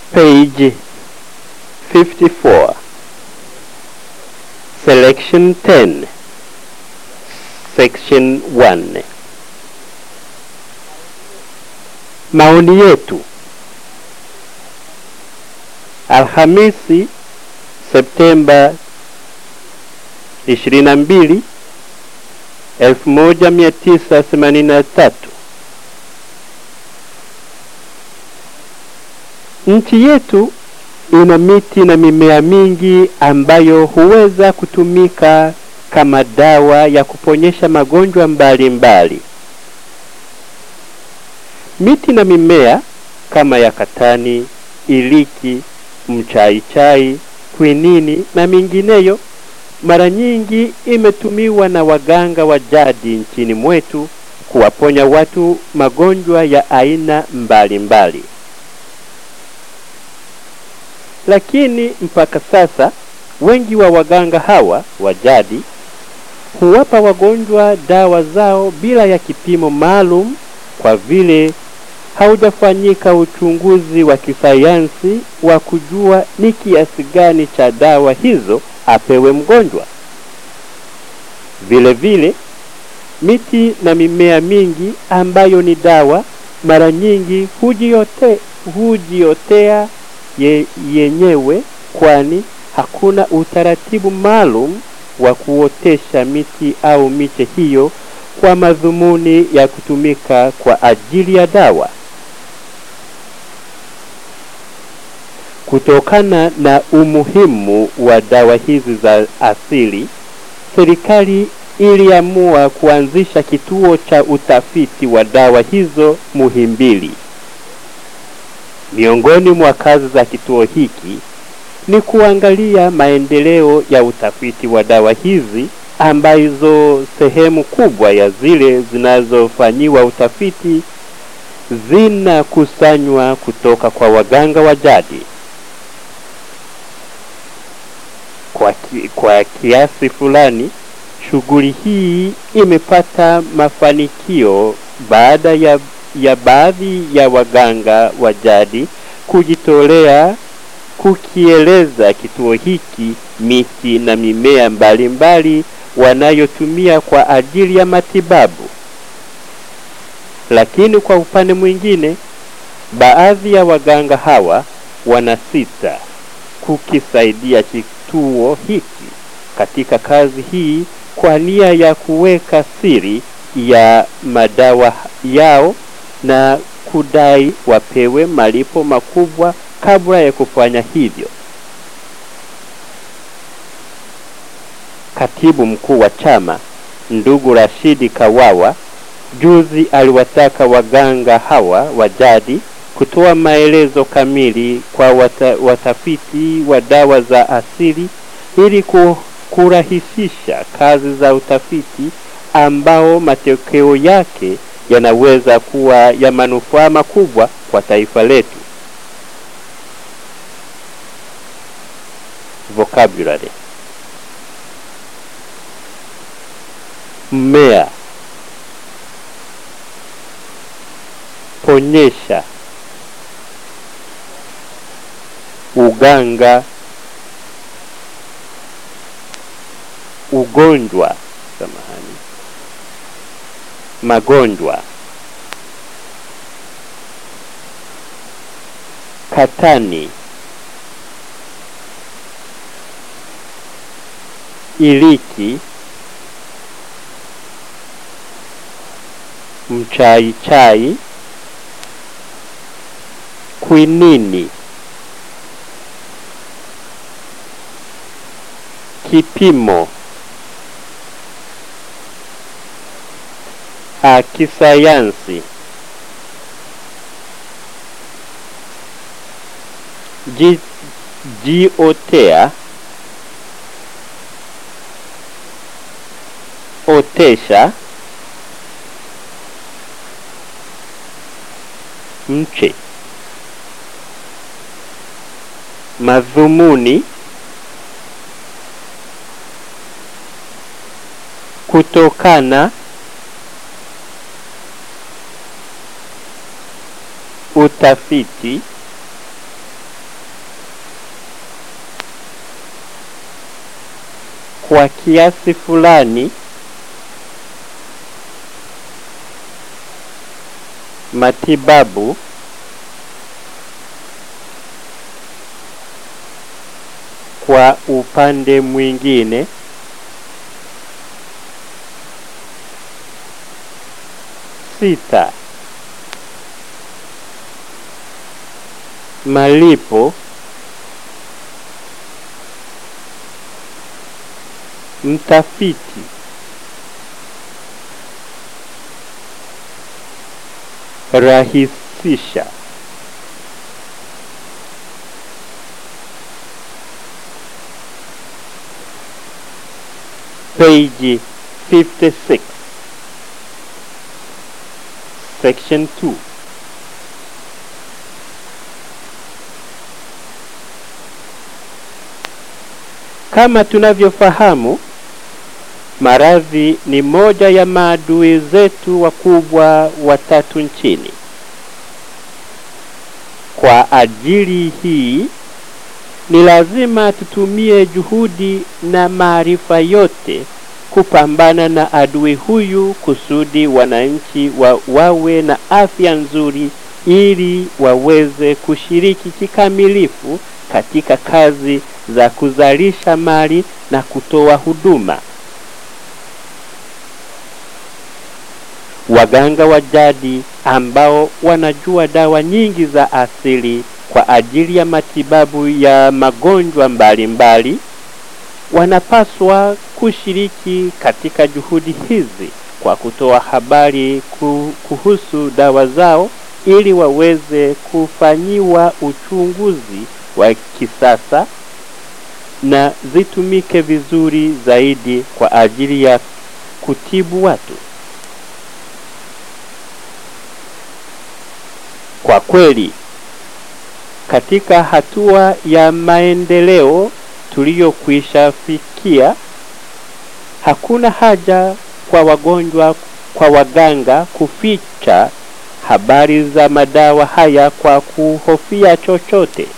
Page 54 Selection 10 Section 1 Maoni yetu Alhamisi Septemba 22 1983 Nchi yetu ina miti na mimea mingi ambayo huweza kutumika kama dawa ya kuponyesha magonjwa mbalimbali mbali. Miti na mimea kama ya katani, iliki, mchaichai, kwinini na mingineyo mara nyingi imetumiwa na waganga wa jadi nchini mwetu kuwaponya watu magonjwa ya aina mbalimbali mbali. Lakini mpaka sasa wengi wa waganga hawa wa jadi huwapa wagonjwa dawa zao bila ya kipimo maalum kwa vile haujafanyika uchunguzi wa kisayansi wa kujua ni kiasi gani cha dawa hizo apewe mgonjwa. Vile vile miti na mimea mingi ambayo ni dawa mara nyingi hujiote, hujiotea ye, yenyewe kwani hakuna utaratibu maalum wa kuotesha miti au miche hiyo kwa madhumuni ya kutumika kwa ajili ya dawa. Kutokana na umuhimu wa dawa hizi za asili, serikali iliamua kuanzisha kituo cha utafiti wa dawa hizo Muhimbili. Miongoni mwa kazi za kituo hiki ni kuangalia maendeleo ya utafiti wa dawa hizi ambazo sehemu kubwa ya zile zinazofanyiwa utafiti zinakusanywa kutoka kwa waganga wa jadi. Kwa, ki, kwa kiasi fulani shughuli hii imepata mafanikio baada ya, ya baadhi ya waganga wa jadi kujitolea kukieleza kituo hiki miti na mimea mbalimbali mbali wanayotumia kwa ajili ya matibabu. Lakini kwa upande mwingine, baadhi ya waganga hawa wanasita kukisaidia kituo hiki katika kazi hii kwa nia ya kuweka siri ya madawa yao na kudai wapewe malipo makubwa kabla ya kufanya hivyo. Katibu mkuu wa chama ndugu Rashidi Kawawa juzi aliwataka waganga hawa wa jadi kutoa maelezo kamili kwa wata, watafiti wa dawa za asili ili kurahisisha kazi za utafiti ambao matokeo yake yanaweza kuwa ya manufaa makubwa kwa taifa letu. Vocabulary mmea, ponyesha, uganga, ugonjwa, samahani, magonjwa, katani, iliki, mchaichai, kwinini, kipimo, kisayansi, ji, jiotea, otesha, mche, madhumuni, kutokana, utafiti kwa kiasi fulani matibabu kwa upande mwingine sita malipo mtafiti rahisisha page 56 section 2 kama tunavyofahamu maradhi ni moja ya maadui zetu wakubwa watatu nchini kwa ajili hii ni lazima tutumie juhudi na maarifa yote kupambana na adui huyu kusudi wananchi wa, wawe na afya nzuri ili waweze kushiriki kikamilifu katika kazi za kuzalisha mali na kutoa huduma. Waganga wa jadi ambao wanajua dawa nyingi za asili kwa ajili ya matibabu ya magonjwa mbalimbali mbali, wanapaswa kushiriki katika juhudi hizi kwa kutoa habari kuhusu dawa zao ili waweze kufanyiwa uchunguzi wa kisasa na zitumike vizuri zaidi kwa ajili ya kutibu watu. Kwa kweli, katika hatua ya maendeleo tuliyokwisha fikia, hakuna haja kwa wagonjwa kwa waganga kuficha habari za madawa haya kwa kuhofia chochote.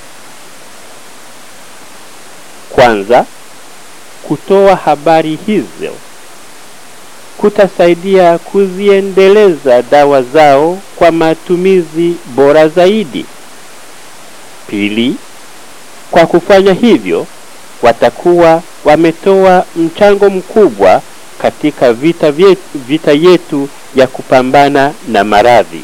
Kwanza, kutoa habari hizo kutasaidia kuziendeleza dawa zao kwa matumizi bora zaidi. Pili, kwa kufanya hivyo watakuwa wametoa mchango mkubwa katika vita, vyetu, vita yetu ya kupambana na maradhi.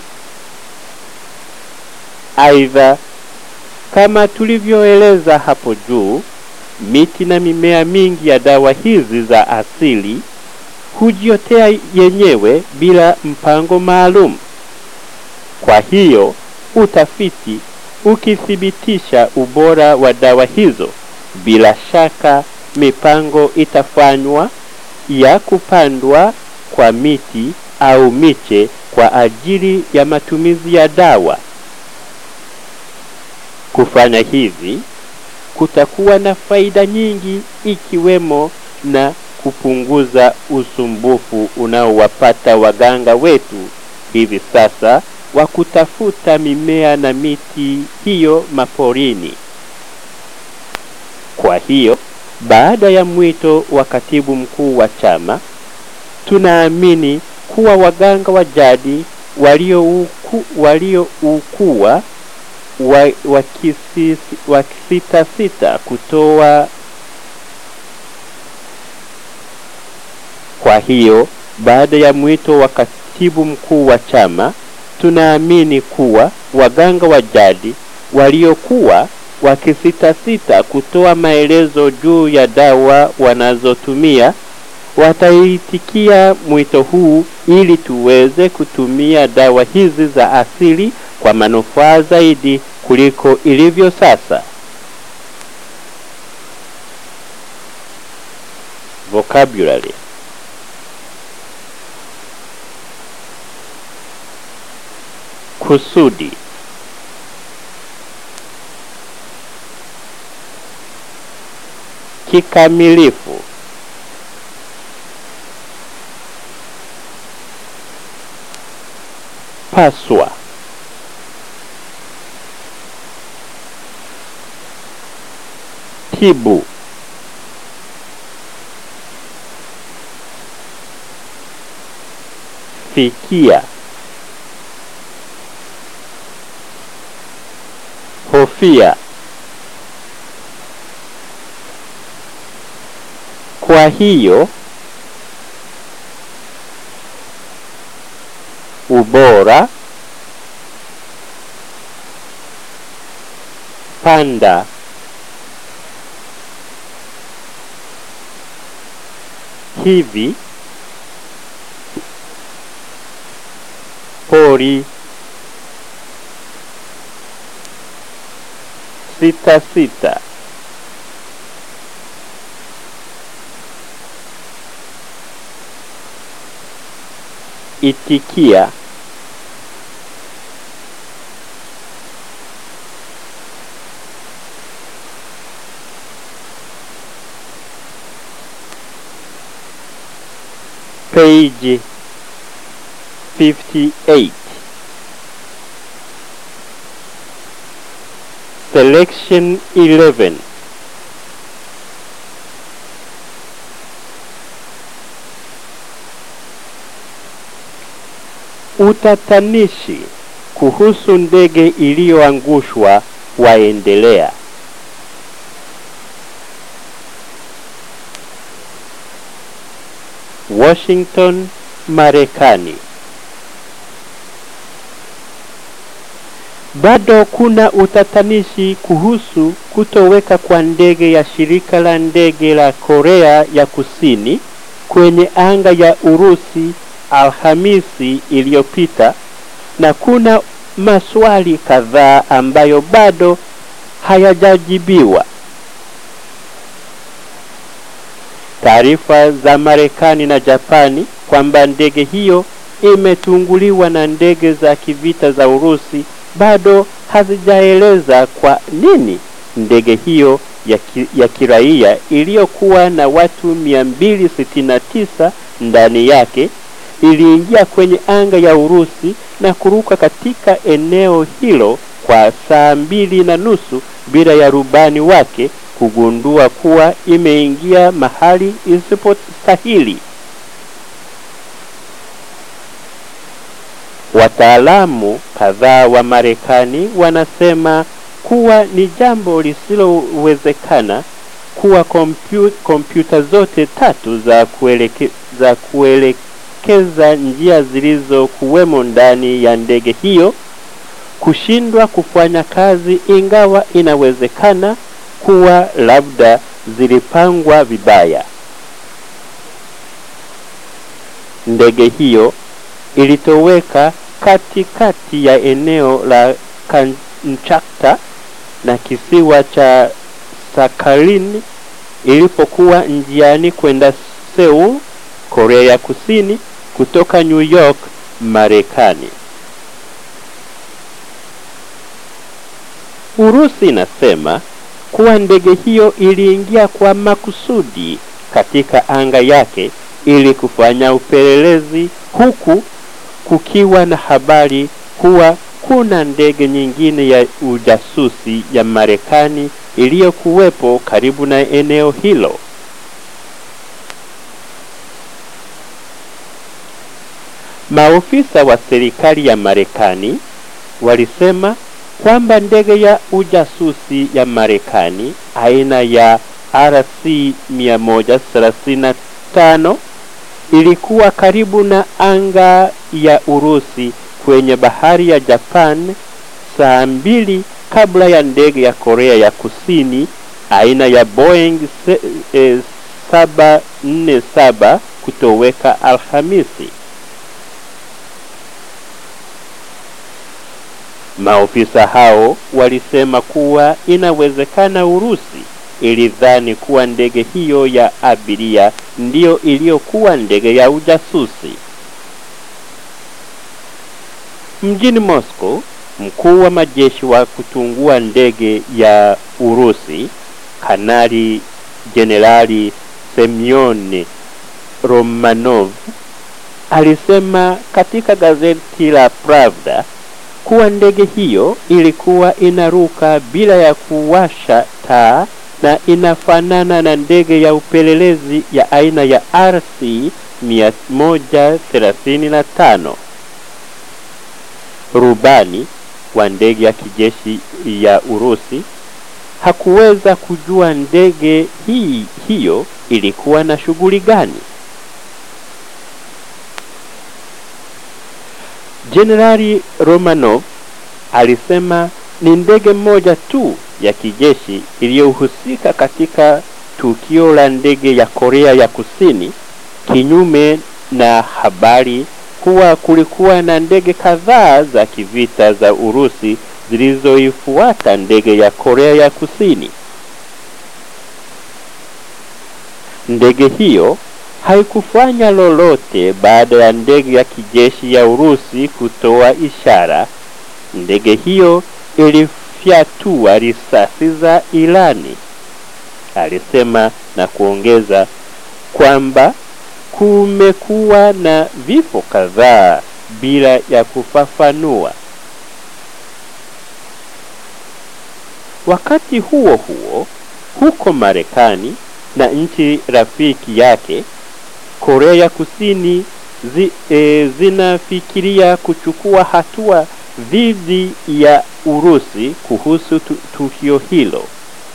Aidha, kama tulivyoeleza hapo juu, miti na mimea mingi ya dawa hizi za asili hujiotea yenyewe bila mpango maalum. Kwa hiyo utafiti ukithibitisha ubora wa dawa hizo, bila shaka mipango itafanywa ya kupandwa kwa miti au miche kwa ajili ya matumizi ya dawa. Kufanya hivi kutakuwa na faida nyingi ikiwemo na kupunguza usumbufu unaowapata waganga wetu hivi sasa wa kutafuta mimea na miti hiyo maporini. Kwa hiyo, baada ya mwito wa katibu mkuu wa chama, tunaamini kuwa waganga wa jadi walioukua walio wa, wakisitasita kutoa Kwa hiyo baada ya mwito wa katibu mkuu wa chama, tunaamini kuwa waganga wa jadi waliokuwa wakisitasita kutoa maelezo juu ya dawa wanazotumia wataitikia mwito huu ili tuweze kutumia dawa hizi za asili kwa manufaa zaidi kuliko ilivyo sasa. Vocabulary kusudi kikamilifu paswa tibu fikia hofia kwa hiyo ubora panda hivi pori sita sita itikia page 58 selection 11 utatanishi kuhusu ndege iliyoangushwa waendelea Washington, Marekani. Bado kuna utatanishi kuhusu kutoweka kwa ndege ya shirika la ndege la Korea ya Kusini kwenye anga ya Urusi Alhamisi iliyopita na kuna maswali kadhaa ambayo bado hayajajibiwa. Taarifa za Marekani na Japani kwamba ndege hiyo imetunguliwa na ndege za kivita za Urusi bado hazijaeleza kwa nini ndege hiyo ya, ki, ya kiraia iliyokuwa na watu 269 ndani yake iliingia kwenye anga ya Urusi na kuruka katika eneo hilo kwa saa mbili na nusu bila ya rubani wake kugundua kuwa imeingia mahali isipostahili. Wataalamu kadhaa wa Marekani wanasema kuwa ni jambo lisilowezekana kuwa kompyu, kompyuta zote tatu za, kueleke, za kuelekeza njia zilizokuwemo ndani ya ndege hiyo kushindwa kufanya kazi, ingawa inawezekana kuwa labda zilipangwa vibaya. Ndege hiyo ilitoweka katikati ya eneo la Kamchatka na kisiwa cha Sakhalin ilipokuwa njiani kwenda Seoul, Korea ya Kusini kutoka New York, Marekani. Urusi inasema kuwa ndege hiyo iliingia kwa makusudi katika anga yake ili kufanya upelelezi huku kukiwa na habari kuwa kuna ndege nyingine ya ujasusi ya Marekani iliyokuwepo karibu na eneo hilo. Maofisa wa serikali ya Marekani walisema kwamba ndege ya ujasusi ya Marekani aina ya RC 135 ilikuwa karibu na anga ya Urusi kwenye bahari ya Japan saa mbili kabla ya ndege ya Korea ya Kusini aina ya Boeing 747 kutoweka Alhamisi. Maofisa hao walisema kuwa inawezekana Urusi ilidhani kuwa ndege hiyo ya abiria ndiyo iliyokuwa ndege ya ujasusi. Mjini Moscow, mkuu wa majeshi wa kutungua ndege ya Urusi, Kanali Jenerali Semyon Romanov alisema katika gazeti la Pravda kuwa ndege hiyo ilikuwa inaruka bila ya kuwasha taa na inafanana na ndege ya upelelezi ya aina ya RC 1135 rubani wa ndege ya kijeshi ya Urusi hakuweza kujua ndege hii hiyo ilikuwa na shughuli gani. Jenerali Romanov alisema ni ndege moja tu ya kijeshi iliyohusika katika tukio la ndege ya Korea ya Kusini, kinyume na habari kuwa kulikuwa na ndege kadhaa za kivita za Urusi zilizoifuata ndege ya Korea ya Kusini. Ndege hiyo haikufanya lolote baada ya ndege ya kijeshi ya Urusi kutoa ishara. Ndege hiyo ilifyatua risasi za ilani, alisema na kuongeza kwamba kumekuwa na vifo kadhaa bila ya kufafanua. Wakati huo huo, huko Marekani na nchi rafiki yake Korea ya Kusini zi, e, zinafikiria kuchukua hatua dhidi ya Urusi kuhusu tu, tukio hilo.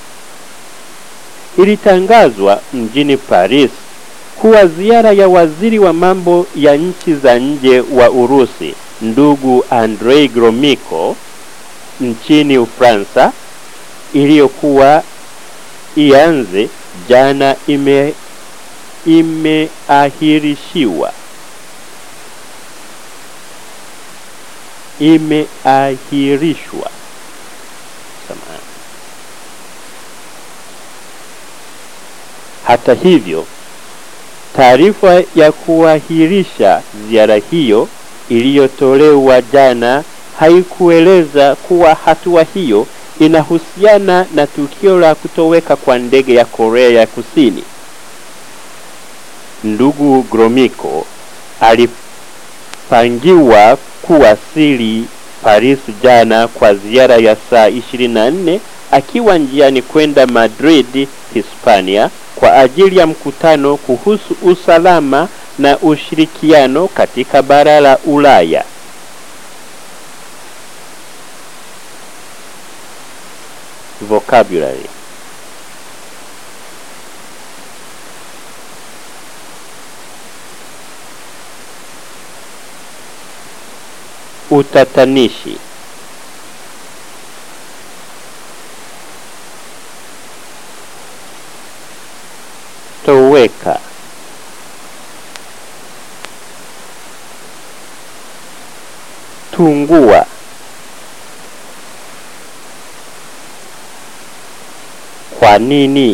Ilitangazwa mjini Paris kuwa ziara ya waziri wa mambo ya nchi za nje wa Urusi ndugu Andrei Gromyko nchini Ufaransa iliyokuwa ianze jana ime imeahirishiwa imeahirishwa samahani. Hata hivyo, taarifa ya kuahirisha ziara hiyo iliyotolewa jana haikueleza kuwa hatua hiyo inahusiana na tukio la kutoweka kwa ndege ya Korea ya Kusini. Ndugu Gromyko alipangiwa kuwasili Paris jana kwa ziara ya saa 24 akiwa njiani kwenda Madrid, Hispania kwa ajili ya mkutano kuhusu usalama na ushirikiano katika bara la Ulaya. Vocabulary Utatanishi Toweka Tungua Kwa nini?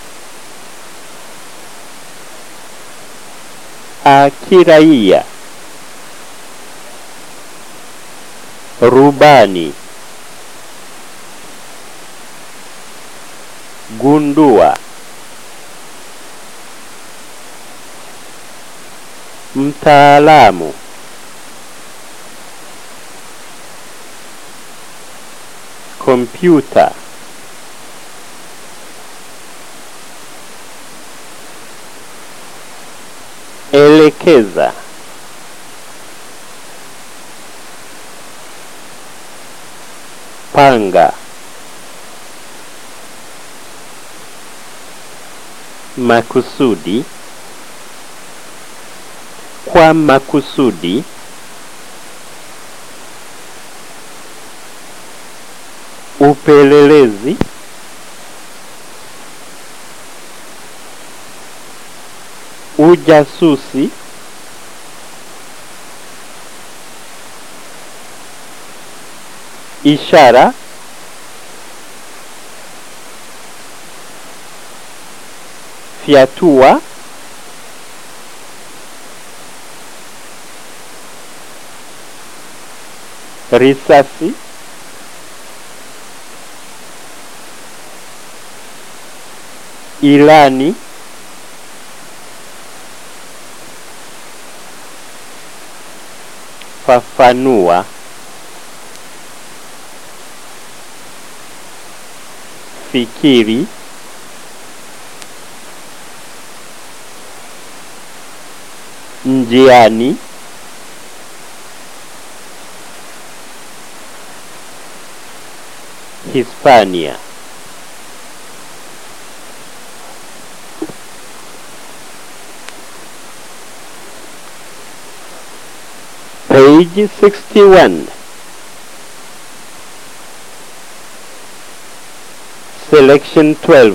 Akiraia Rubani Gundua Mtaalamu Kompyuta Elekeza Panga Makusudi Kwa makusudi Upelelezi Ujasusi Ishara Fyatua Risasi Ilani Fafanua Fikiri njiani Hispania page 61 selection 12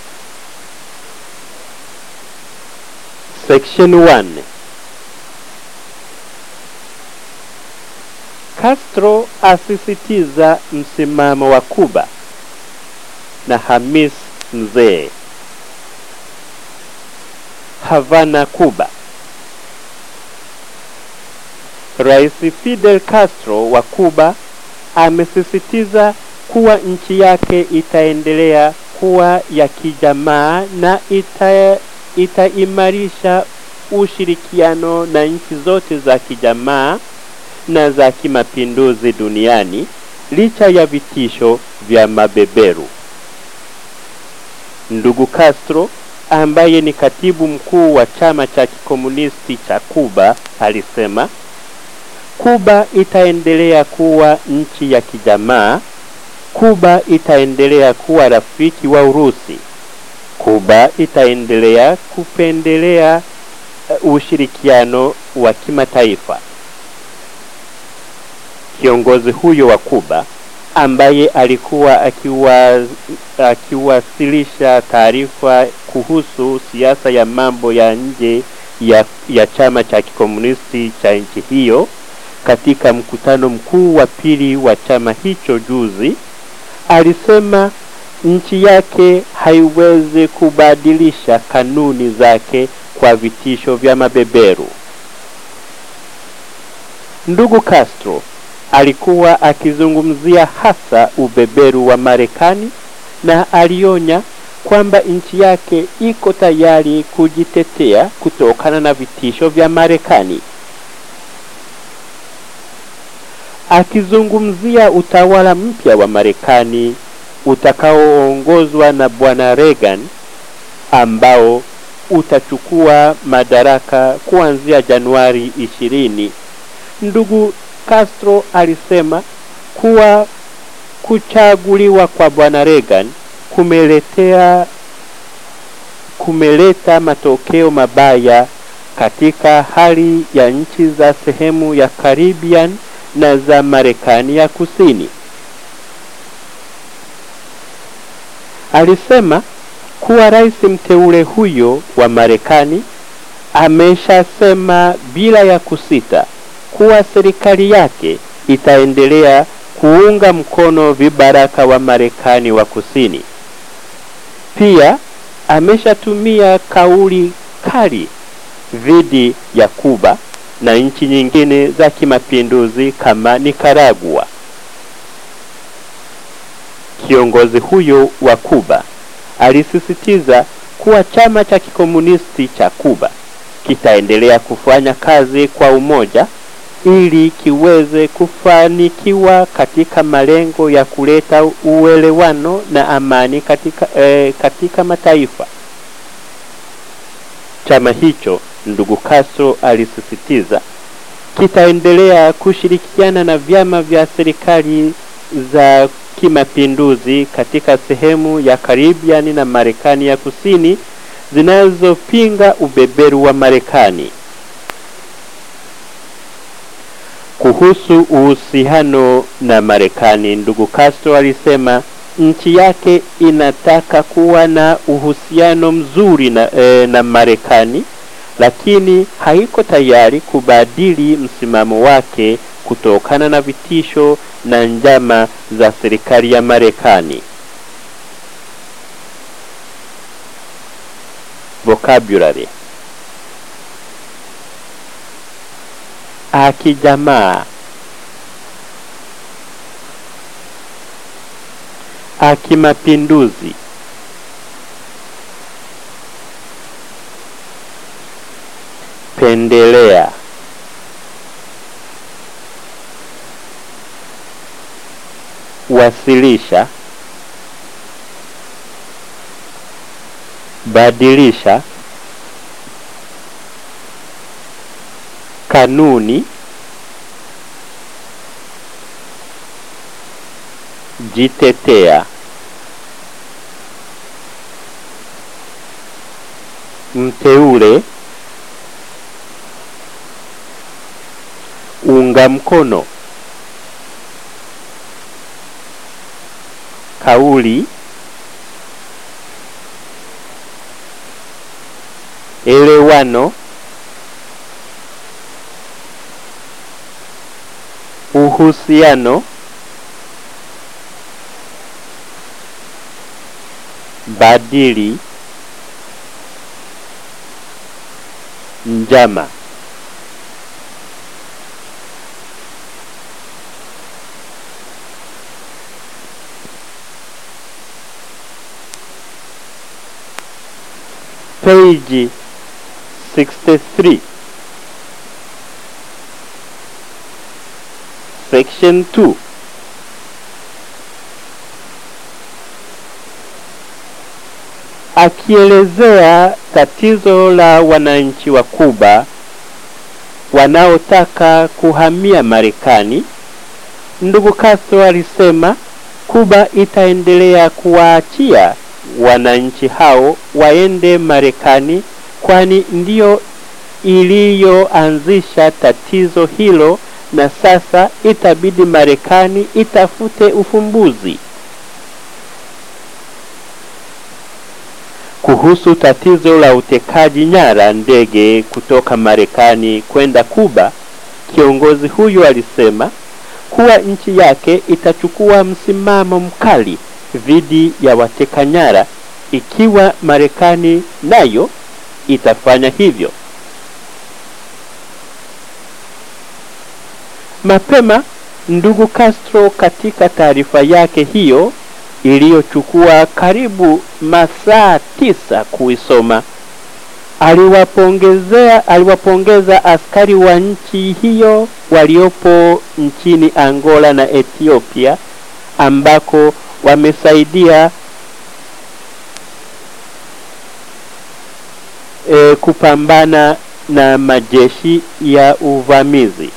section 1 Castro asisitiza msimamo wa Kuba na Hamis mzee Havana Kuba Rais Fidel Castro wa Kuba amesisitiza kuwa nchi yake itaendelea kuwa ya kijamaa na ita, itaimarisha ushirikiano na nchi zote za kijamaa na za kimapinduzi duniani licha ya vitisho vya mabeberu. Ndugu Castro ambaye ni katibu mkuu wa chama cha kikomunisti cha Kuba alisema Kuba itaendelea kuwa nchi ya kijamaa. Kuba itaendelea kuwa rafiki wa Urusi. Kuba itaendelea kupendelea uh, ushirikiano wa kimataifa. Kiongozi huyo wa Kuba ambaye alikuwa akiwa akiwasilisha taarifa kuhusu siasa ya mambo ya nje ya, ya chama cha kikomunisti cha nchi hiyo katika mkutano mkuu wa pili wa chama hicho juzi, alisema nchi yake haiwezi kubadilisha kanuni zake kwa vitisho vya mabeberu. Ndugu Castro alikuwa akizungumzia hasa ubeberu wa Marekani na alionya kwamba nchi yake iko tayari kujitetea kutokana na vitisho vya Marekani. Akizungumzia utawala mpya wa Marekani utakaoongozwa na Bwana Reagan ambao utachukua madaraka kuanzia Januari ishirini, ndugu Castro alisema kuwa kuchaguliwa kwa Bwana Reagan kumeletea kumeleta matokeo mabaya katika hali ya nchi za sehemu ya Caribbean na za Marekani ya Kusini. Alisema kuwa rais mteule huyo wa Marekani ameshasema bila ya kusita kuwa serikali yake itaendelea kuunga mkono vibaraka wa Marekani wa Kusini. Pia ameshatumia kauli kali dhidi ya Kuba na nchi nyingine za kimapinduzi kama Nicaragua. Kiongozi huyo wa Kuba alisisitiza kuwa chama cha kikomunisti cha Kuba kitaendelea kufanya kazi kwa umoja ili kiweze kufanikiwa katika malengo ya kuleta uelewano na amani katika, eh, katika mataifa. Chama hicho, ndugu Castro alisisitiza, kitaendelea kushirikiana na vyama vya serikali za kimapinduzi katika sehemu ya Karibiani na Marekani ya Kusini zinazopinga ubeberu wa Marekani. Kuhusu uhusiano na Marekani, ndugu Castro alisema nchi yake inataka kuwa na uhusiano mzuri na, e, na Marekani, lakini haiko tayari kubadili msimamo wake kutokana na vitisho na njama za serikali ya Marekani. Vocabulary akijamaa akimapinduzi pendelea wasilisha badilisha kanuni jitetea mteule unga mkono kauli elewano uhusiano badili njama page 63 section 2 akielezea tatizo la wananchi wa Kuba wanaotaka kuhamia Marekani, ndugu Castro alisema Kuba itaendelea kuwaachia wananchi hao waende Marekani, kwani ndiyo iliyoanzisha tatizo hilo, na sasa itabidi Marekani itafute ufumbuzi. Kuhusu tatizo la utekaji nyara ndege kutoka Marekani kwenda Kuba, kiongozi huyu alisema kuwa nchi yake itachukua msimamo mkali dhidi ya wateka nyara ikiwa Marekani nayo itafanya hivyo. Mapema ndugu Castro katika taarifa yake hiyo iliyochukua karibu masaa tisa kuisoma aliwapongezea aliwapongeza askari wa nchi hiyo waliopo nchini Angola na Ethiopia ambako wamesaidia e, kupambana na majeshi ya uvamizi.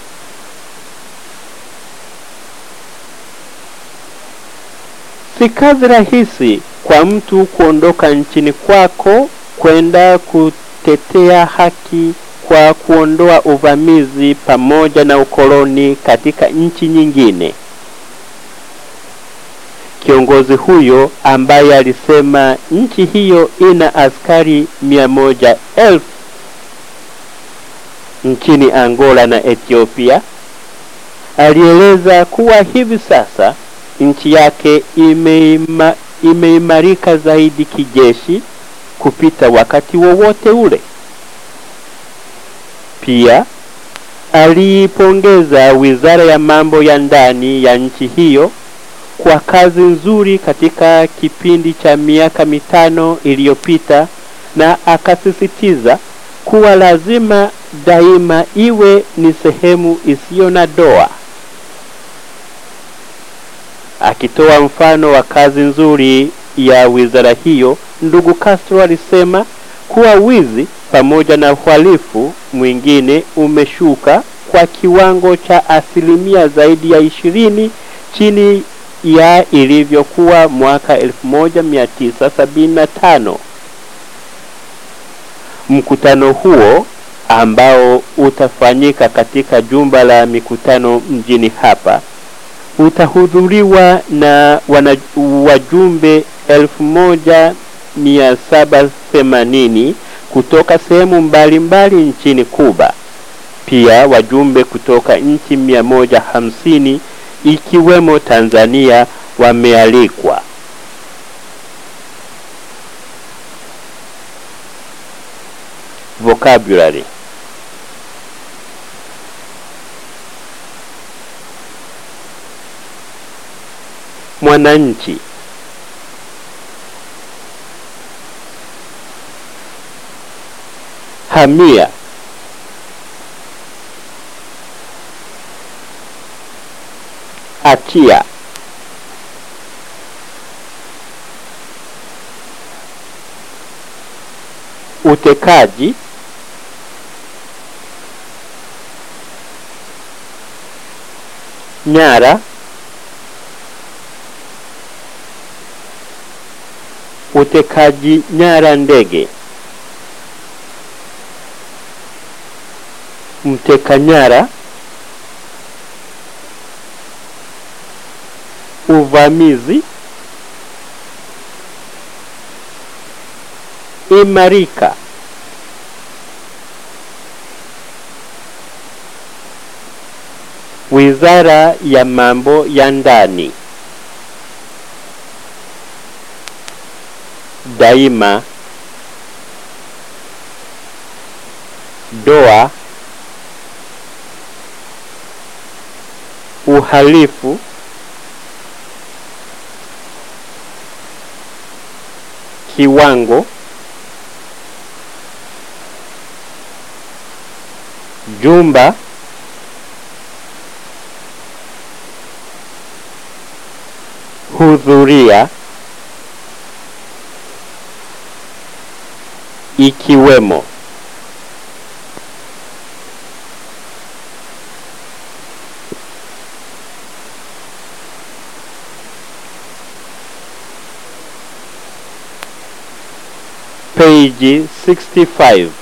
Si kazi rahisi kwa mtu kuondoka nchini kwako kwenda kutetea haki kwa kuondoa uvamizi pamoja na ukoloni katika nchi nyingine. Kiongozi huyo ambaye alisema nchi hiyo ina askari mia moja elfu nchini Angola na Ethiopia alieleza kuwa hivi sasa nchi yake imeima, imeimarika zaidi kijeshi kupita wakati wowote ule. Pia aliipongeza wizara ya mambo ya ndani ya nchi hiyo kwa kazi nzuri katika kipindi cha miaka mitano iliyopita, na akasisitiza kuwa lazima daima iwe ni sehemu isiyo na doa. Akitoa mfano wa kazi nzuri ya wizara hiyo, ndugu Castro alisema kuwa wizi pamoja na uhalifu mwingine umeshuka kwa kiwango cha asilimia zaidi ya ishirini chini ya ilivyokuwa mwaka 1975. Mkutano huo ambao utafanyika katika jumba la mikutano mjini hapa utahudhuriwa na wana, wajumbe 1780 kutoka sehemu mbalimbali nchini Kuba. Pia wajumbe kutoka nchi 150 ikiwemo Tanzania wamealikwa. Vocabulary mwananchi hamia achia utekaji nyara utekaji nyara ndege mteka nyara uvamizi imarika wizara ya mambo ya ndani daima doa uhalifu kiwango jumba hudhuria ikiwemo page 65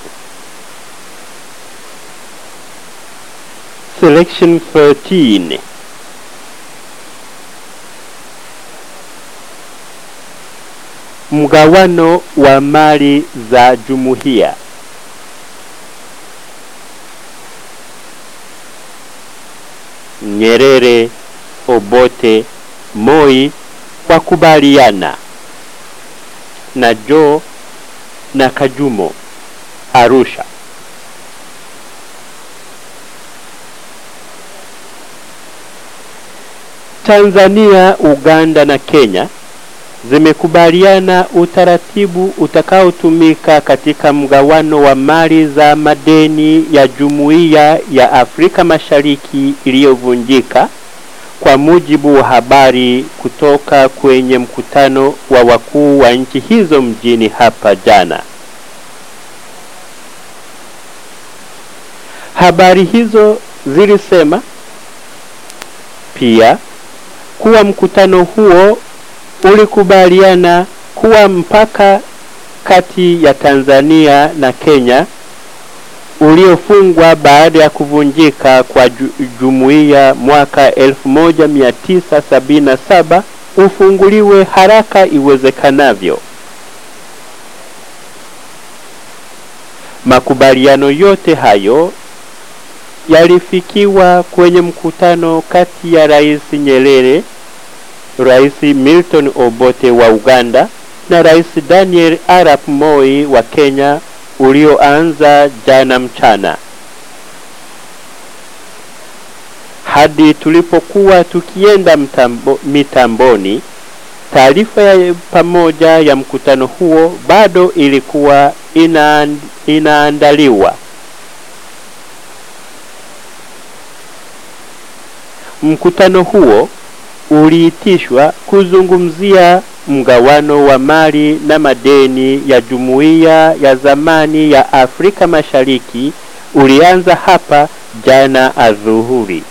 selection 13 mgawano wa mali za jumuiya Nyerere, Obote, Moi wakubaliana na Joe na Kajumo Arusha. Tanzania, Uganda na Kenya zimekubaliana utaratibu utakaotumika katika mgawano wa mali za madeni ya Jumuiya ya Afrika Mashariki iliyovunjika kwa mujibu wa habari kutoka kwenye mkutano wa wakuu wa nchi hizo mjini hapa jana. Habari hizo zilisema pia kuwa mkutano huo ulikubaliana kuwa mpaka kati ya Tanzania na Kenya uliofungwa baada ya kuvunjika kwa ju jumuiya mwaka 1977 ufunguliwe haraka iwezekanavyo. Makubaliano yote hayo yalifikiwa kwenye mkutano kati ya Rais Nyerere, Rais Milton Obote wa Uganda na Rais Daniel Arap Moi wa Kenya ulioanza jana mchana. Hadi tulipokuwa tukienda mtambo, mitamboni, taarifa ya pamoja ya mkutano huo bado ilikuwa inaand, inaandaliwa. Mkutano huo uliitishwa kuzungumzia mgawano wa mali na madeni ya jumuiya ya zamani ya Afrika Mashariki ulianza hapa jana adhuhuri.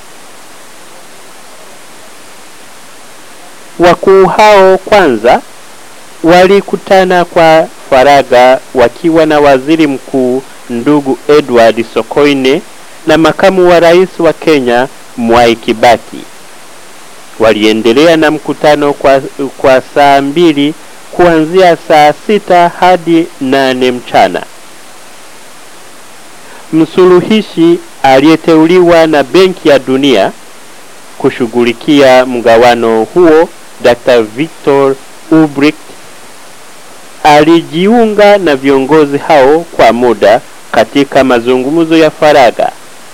Wakuu hao kwanza walikutana kwa faragha wakiwa na waziri mkuu ndugu Edward Sokoine na makamu wa rais wa Kenya Mwai Kibaki. Waliendelea na mkutano kwa, kwa saa mbili kuanzia saa sita hadi nane mchana. Msuluhishi aliyeteuliwa na Benki ya Dunia kushughulikia mgawano huo, Dr. Victor Ubricht alijiunga na viongozi hao kwa muda katika mazungumzo ya faragha.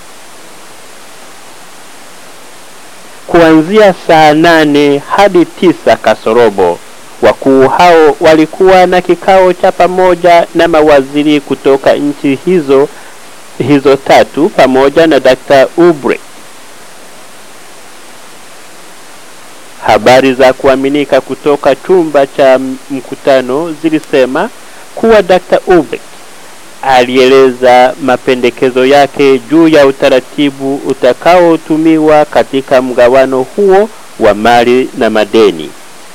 Kuanzia saa nane hadi tisa kasorobo wakuu hao walikuwa na kikao cha pamoja na mawaziri kutoka nchi hizo hizo tatu pamoja na Dr. Ubre. Habari za kuaminika kutoka chumba cha mkutano zilisema kuwa Dr. Ubre alieleza mapendekezo yake juu ya utaratibu utakaotumiwa katika mgawano huo wa mali na madeni.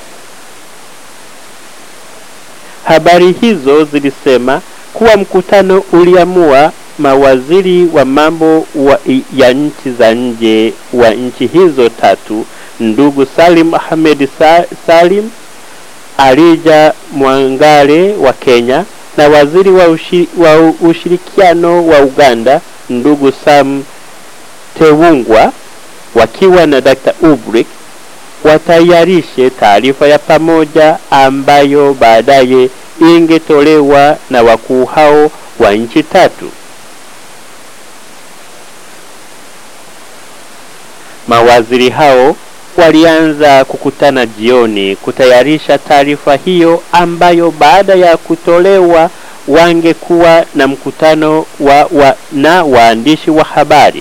Habari hizo zilisema kuwa mkutano uliamua mawaziri wa mambo wa, ya nchi za nje wa nchi hizo tatu, ndugu Salim Ahmed Sa, Salim Alija Mwangale wa Kenya na waziri wa, ushi, wa ushirikiano wa Uganda ndugu Sam Tewungwa wakiwa na Dr. Ubrick watayarishe taarifa ya pamoja ambayo baadaye ingetolewa na wakuu hao wa nchi tatu. Mawaziri hao walianza kukutana jioni kutayarisha taarifa hiyo ambayo baada ya kutolewa wangekuwa na mkutano wa, wa, na waandishi wa habari.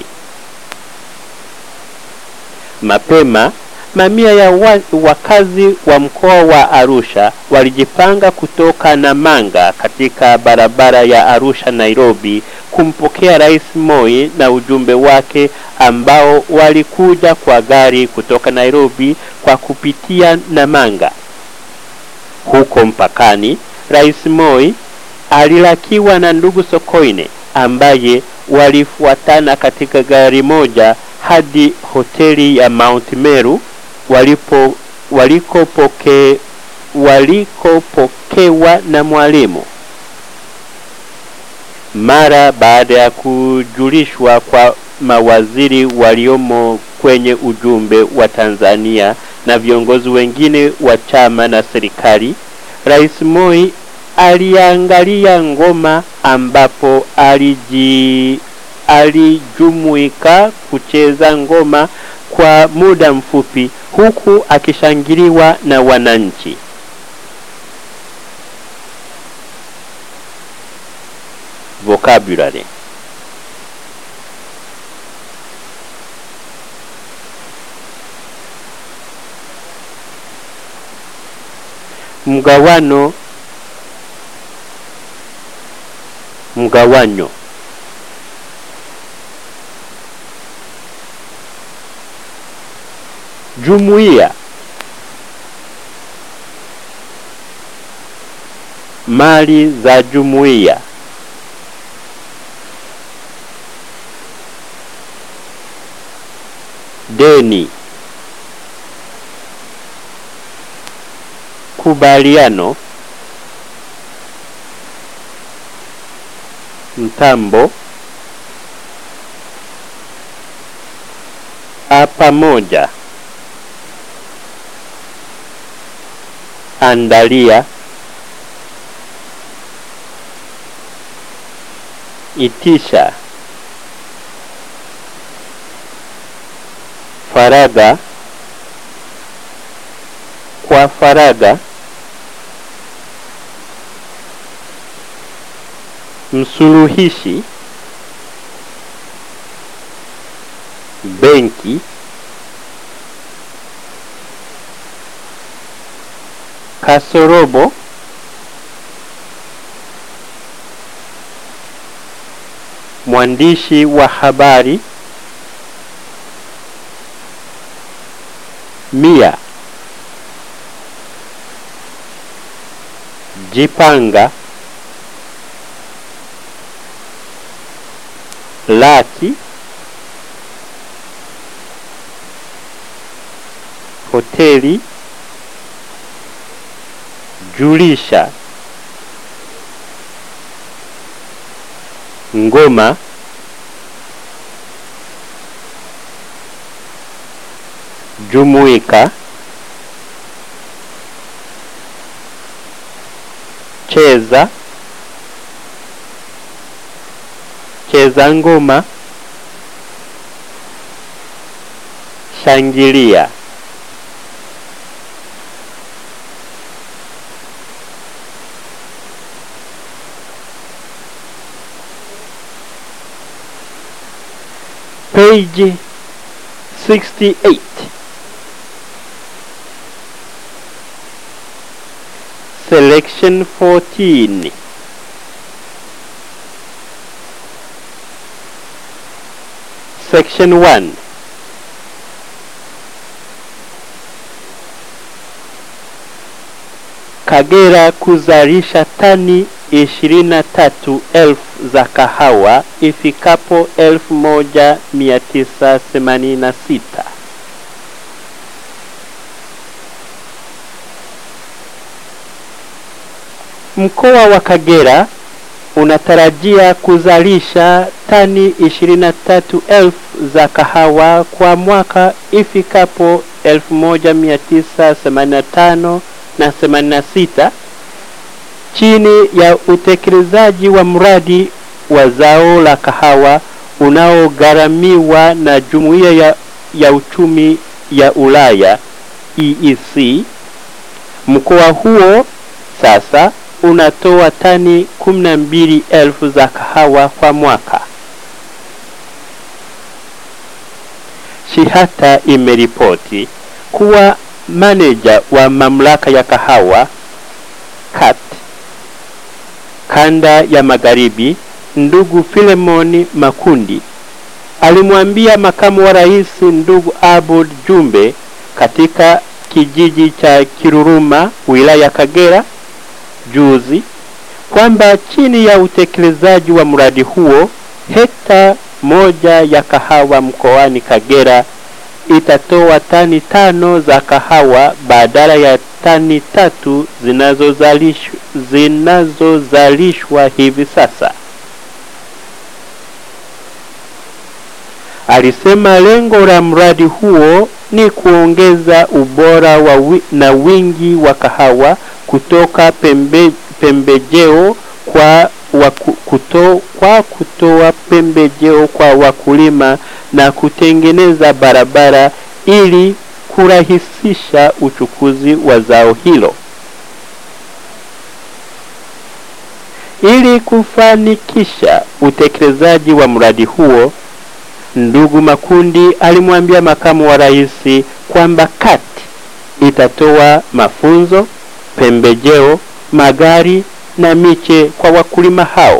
Mapema mamia ya wa, wakazi wa mkoa wa Arusha walijipanga kutoka Namanga katika barabara ya Arusha Nairobi kumpokea Rais Moi na ujumbe wake ambao walikuja kwa gari kutoka Nairobi kwa kupitia Namanga. Huko mpakani, Rais Moi alilakiwa na ndugu Sokoine ambaye walifuatana katika gari moja hadi hoteli ya Mount Meru walipo walikopoke walikopokewa na mwalimu. Mara baada ya kujulishwa kwa mawaziri waliomo kwenye ujumbe wa Tanzania na viongozi wengine wa chama na serikali, Rais Moi aliangalia ngoma ambapo aliji alijumuika kucheza ngoma kwa muda mfupi huku akishangiliwa na wananchi. Vocabulary mgawano mgawanyo jumuiya mali za jumuiya deni kubaliano mtambo a pamoja andalia itisha faraga kwa faraga msuluhishi benki kasorobo mwandishi wa habari mia jipanga laki hoteli julisha ngoma jumuika cheza cheza ngoma shangilia page 68 selection 14 Section 1 Kagera kuzalisha tani 23,000 za kahawa ifikapo 1986. Mkoa wa Kagera unatarajia kuzalisha tani 23,000 za kahawa kwa mwaka ifikapo 1985 na 86 chini ya utekelezaji wa mradi wa zao la kahawa unaogharamiwa na Jumuiya ya, ya Uchumi ya Ulaya EEC. Mkoa huo sasa unatoa tani 12,000 za kahawa kwa mwaka. Shihata imeripoti kuwa maneja wa mamlaka ya kahawa CAT kanda ya magharibi ndugu Filemoni Makundi alimwambia makamu wa rais ndugu Abud Jumbe katika kijiji cha Kiruruma wilaya ya Kagera juzi kwamba chini ya utekelezaji wa mradi huo hekta moja ya kahawa mkoani Kagera itatoa tani tano za kahawa badala ya tani tatu zinazozalishwa zinazozalishwa hivi sasa. Alisema lengo la mradi huo ni kuongeza ubora wa wi, na wingi wa kahawa kutoka pembe, pembejeo kwa waku, kuto, kwa kutoa pembejeo kwa wakulima na kutengeneza barabara ili kurahisisha uchukuzi wa zao hilo. Ili kufanikisha utekelezaji wa mradi huo, ndugu Makundi alimwambia makamu wa rais kwamba CAT itatoa mafunzo, pembejeo, magari na miche kwa wakulima hao.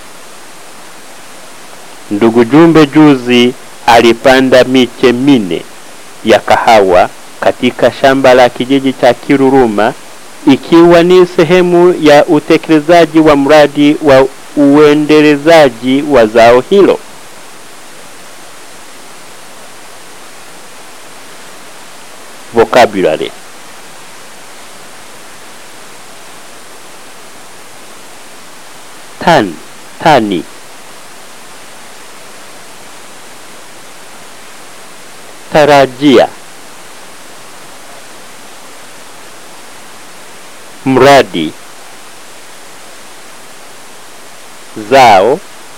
Ndugu Jumbe juzi alipanda miche mine ya kahawa katika shamba la kijiji cha Kiruruma ikiwa ni sehemu ya utekelezaji wa mradi wa uendelezaji wa zao hilo. Vocabulary tan tani tarajia mradi zao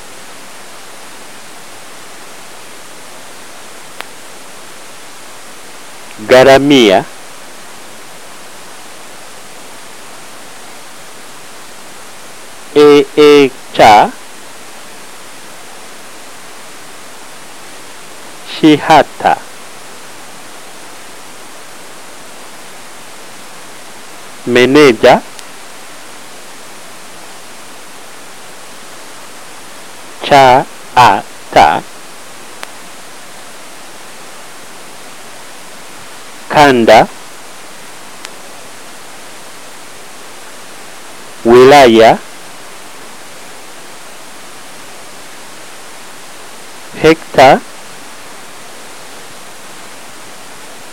gharamia e, e cha shihata meneja cha a ta kanda wilaya hekta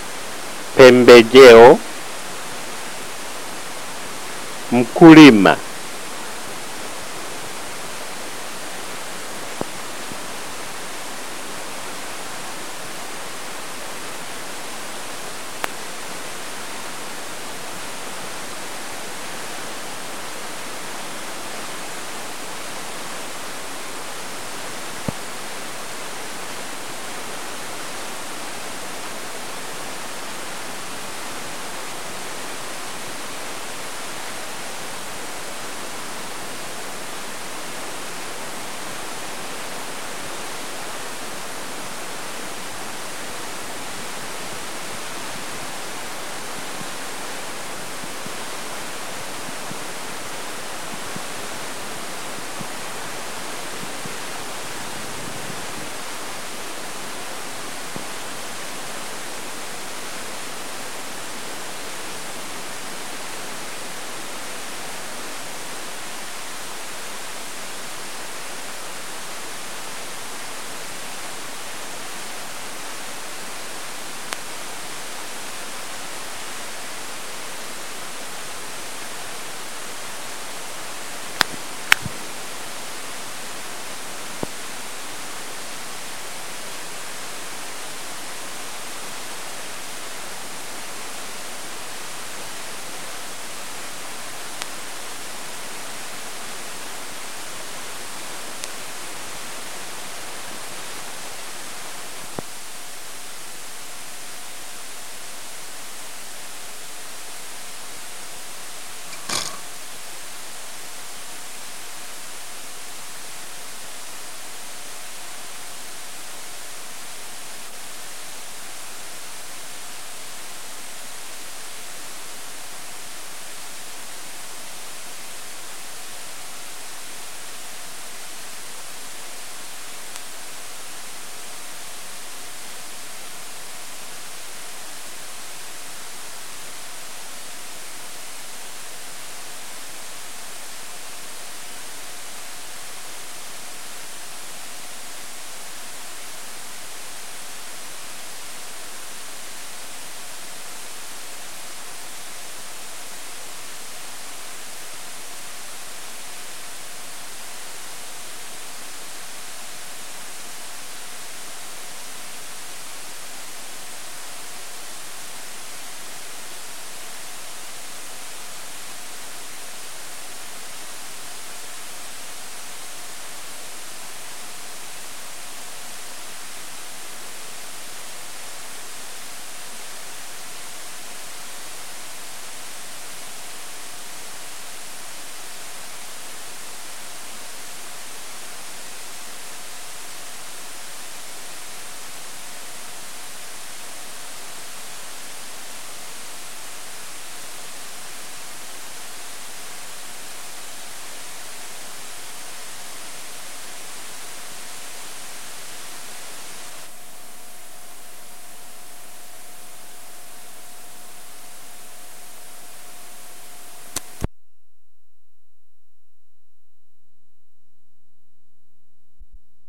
pembejeo mkulima